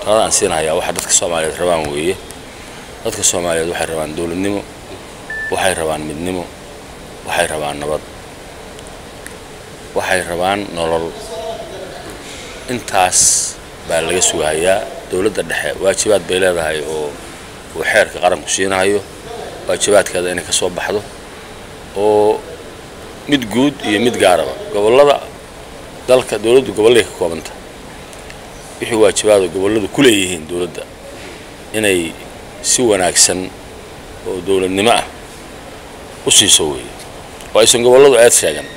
talada aan siinahayaa waxa dadka soomaaliyeed rabaan weeye dadka soomaaliyeed waxay rabaan dowladnimo waxay rabaan midnimo waxay rabaan nabad waxay rabaan nolol intaas baa laga sugahayaa dowladda dhexe waajibaad bay leedahay oo uu xeerka qaranku siinahayo waajibaadkeeda inay ka soo baxdo oo mid guud iyo mid gaaraba gobollada dalka dowladdu gobollay ka koobanta wixii waajibaada gobolladu ku leeyihiin dowladda inay si wanaagsan oo dowladnimo ah u siiso weeye oo aysan gobolladu eed sheegan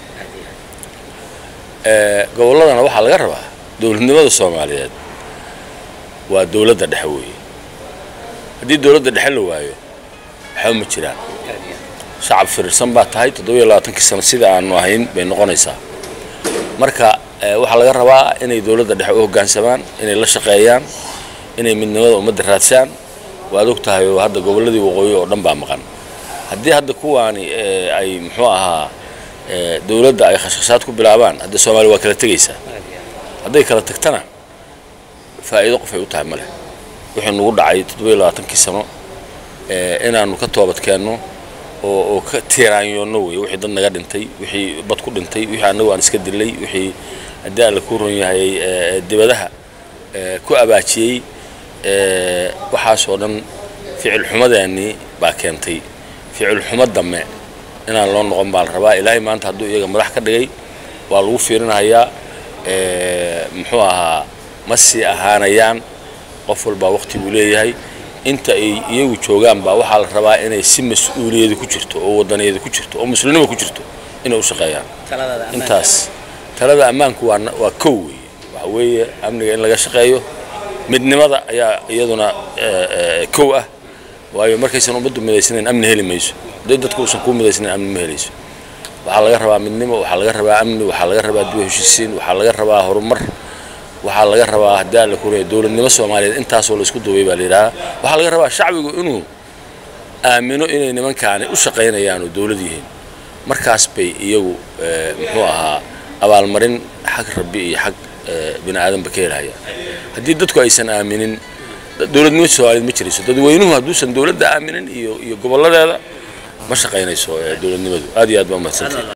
gobolladana waxaa laga rabaa dowladnimada soomaaliyeed waa dowladda dhexe weeye haddii dowladda dhexe la waayo waxba ma jiraan shacab firirsan baa tahay toddobiyo labaatankii sano sida aanu ahayn bay noqonaysaa marka waxaa laga rabaa inay dowladda dhexe u hoggaansamaan inay la shaqeeyaan inay midnimada ummadda raadsaan waad og tahay oo hadda gobolladii waqooyi oo dhan baa maqan haddii hadda kuwaani ay muxuu ahaa dowladda ay khashkhashaad ku bilaabaan hadda soomaaliya waa kala tegaysaa hadday kala tagtana faa'iido qof ay u tahay ma leh wixii nagu dhacay toddobiyo labaatankii sano inaannu ka toobadkeenno oo oo ka tiiraanyoonno wey wixii dad naga dhintay wixii bad ku dhintay wixii annagu aan iska dilay wixii haddii alla kuu ron yahay dibadaha ku abaajiyey waxaasoo dhan ficil xumadeennii baa keentay ficil xumo dambe inaan loo noqon baa la rabaa ilaahay maanta hadduu iyaga madax ka dhigay waa lagu fiirinahayaa muxuu ahaa ma sii ahaanayaan qof walbaa waqti buu leeyahay inta ay iyagu joogaan baa waxaa la rabaa inay si mas-uuliyadu ku jirto oo wadaniyadu ku jirto oo muslimnimo ku jirto inay u shaqeeyaan intaas talada ammaanku waa waa kow weeye waxa weeye amniga in laga shaqeeyo midnimada ayaa iyaduna kow ah waayo markaysan ummaddu midaysnayn amni heli mayso hadday dadku uusan kuu midaysnayn amni ma helayso waxaa laga rabaa midnimo waxaa laga rabaa amni waxaa laga rabaa dib heshiisiin waxaa laga rabaa horumar waxaa laga rabaa haddii aan la kureeyo dowladnimo soomaaliyeed intaasoo la isku duubay baa la yidhahaa waxaa laga rabaa shacbigu inuu aamino inay nimankaani u shaqaynayaan oo dowlad yihiin markaas bay iyagu muxuu ahaa abaalmarin xag rabbi iyo xag bini aadanba ka helhayaan haddii dadku aysan aaminin dowladnimo soomaaliyeed ma jirayso dadweynuhu hadduusan dowladda aaminin iyo iyo gobolladeeda ma shaqaynayso dowladnimadu aad iyo aad baa umahadsantahay